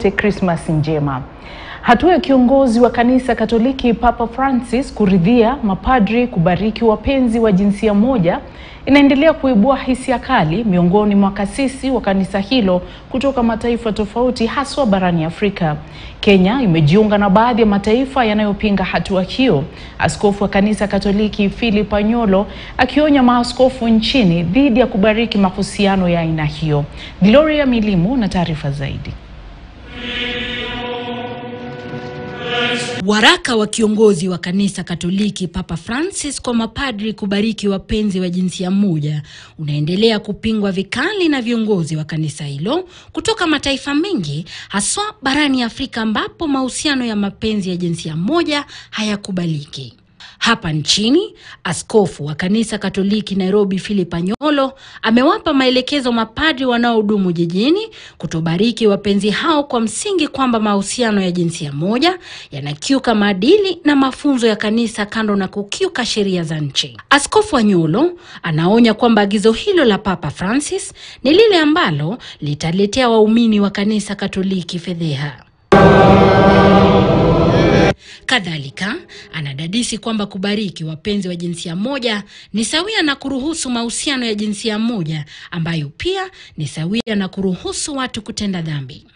wote Krismas njema. Hatua ya kiongozi wa kanisa Katoliki Papa Francis kuridhia mapadri kubariki wapenzi wa jinsia moja inaendelea kuibua hisia kali miongoni mwa kasisi wa kanisa hilo kutoka mataifa tofauti haswa barani Afrika. Kenya imejiunga na baadhi ya mataifa yanayopinga hatua hiyo. Askofu wa kanisa Katoliki Philip Anyolo akionya maaskofu nchini dhidi ya kubariki mahusiano ya aina hiyo. Gloria Milimu na taarifa zaidi. Waraka wa kiongozi wa kanisa Katoliki Papa Francis kwa mapadri kubariki wapenzi wa jinsia moja unaendelea kupingwa vikali na viongozi wa kanisa hilo kutoka mataifa mengi haswa barani Afrika ambapo mahusiano ya mapenzi ya jinsia moja hayakubaliki. Hapa nchini, askofu wa kanisa Katoliki Nairobi Philip Anyolo amewapa maelekezo mapadri wanaohudumu jijini kutobariki wapenzi hao kwa msingi kwamba mahusiano ya jinsia moja yanakiuka maadili na mafunzo ya kanisa kando na kukiuka sheria za nchi. Askofu Anyolo anaonya kwamba agizo hilo la Papa Francis ni lile ambalo litaletea waumini wa kanisa Katoliki fedheha. Kadhalika anadadisi kwamba kubariki wapenzi wa jinsia moja ni sawia na kuruhusu mahusiano ya jinsia moja ambayo pia ni sawia na kuruhusu watu kutenda dhambi.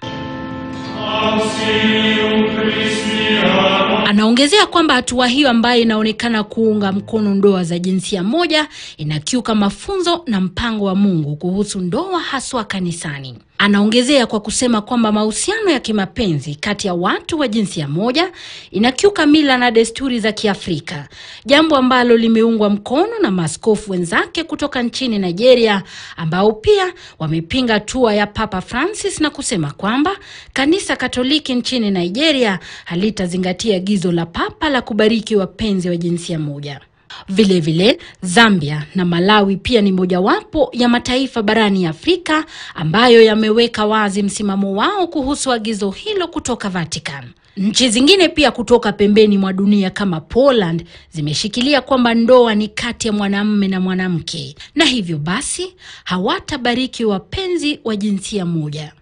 Anaongezea kwamba hatua hiyo ambayo inaonekana kuunga mkono ndoa za jinsia moja inakiuka mafunzo na mpango wa Mungu kuhusu ndoa haswa kanisani. Anaongezea kwa kusema kwamba mahusiano ya kimapenzi kati ya watu wa jinsia moja inakiuka mila na desturi za Kiafrika, jambo ambalo limeungwa mkono na maaskofu wenzake kutoka nchini Nigeria ambao pia wamepinga hatua ya Papa Francis na kusema kwamba kanisa Katoliki nchini Nigeria halitazingatia agizo la Papa la kubariki wapenzi wa jinsia moja. Vilevile vile, Zambia na Malawi pia ni mojawapo ya mataifa barani Afrika ambayo yameweka wazi msimamo wao kuhusu agizo hilo kutoka Vatican. Nchi zingine pia kutoka pembeni mwa dunia kama Poland zimeshikilia kwamba ndoa ni kati ya mwanamume na mwanamke na hivyo basi hawatabariki wapenzi wa jinsia moja.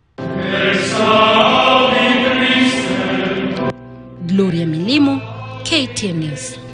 Gloria Milimu, KTN News.